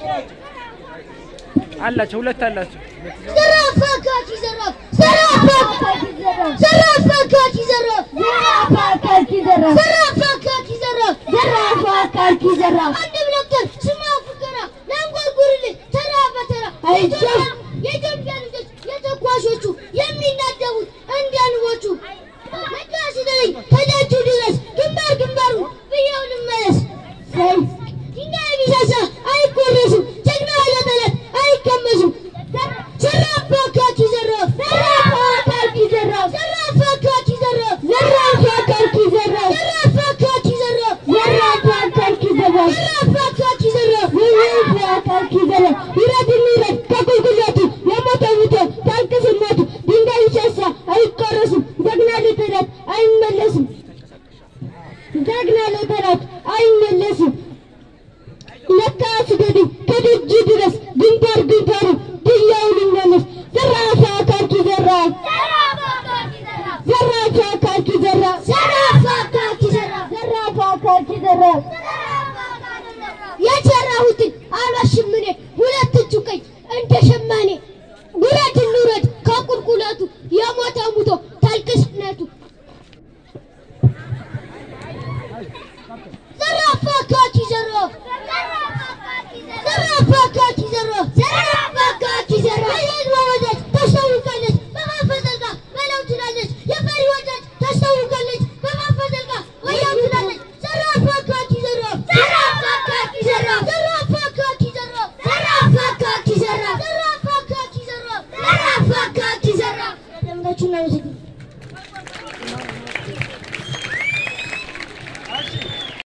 አላቸው ሁለት አላቸው። ዘራፍ አካኪ ዘራፍ ዘራፍ አካኪ ዘራፍ ዘራፍ አካኪ ዘራፍ ዘራፍ አካኪ ዘራፍ ዘራፍ አካኪ ዘራፍ ዘራፍ አካኪ ዘራፍ አንድ ብለክተር ስማ ፉከራ ለንጎርጉርልህ ተራ በተራ የኢትዮጵያ ልጆች የተኳሾቹ የሚናደቡት እንዲያንቦቹ ነጋ ሲደለኝ ከደጁ ድረስ ግንባር ግንባሩ ብየው ልመለስ ድንጋይ ቢሳሳ አይቆረስም ጀግና ለጠላት አይቀመስም ዘራፍ አካኪ ዘራፍ ዘራፍ አካኪ ዘራፍ ዘራፍ አካኪ ዘራፍ ዘራፍ አካኪ ዘራፍ ዘራፍ አካኪ ዘራፍ ዘራፍ አካኪ ዘራፍ ዘራፍ አካኪ ዘራፍ ዘራፍ አካኪ ዘራፍ ይረድ ይረድ ከቁልቁለቱ የሞተ ሙቶ ታልቅስነቱ ድንጋይ ቢሳሳ አይቆረስም ጀግና ለጠላት አይመለስም ጀግና ለጠላት አይመለስም ለካ ስገዱ ከደጅ ድረስ ግንባር ግንባሩ ድያው ልመለስ ዘራፍ አካኪ ዘራፍ ዘራፍ አካኪ ዘራፍ ዘራፍ አካኪ ዘራፍ ዘራፍ አካኪ ዘራፍ የሰራሁትን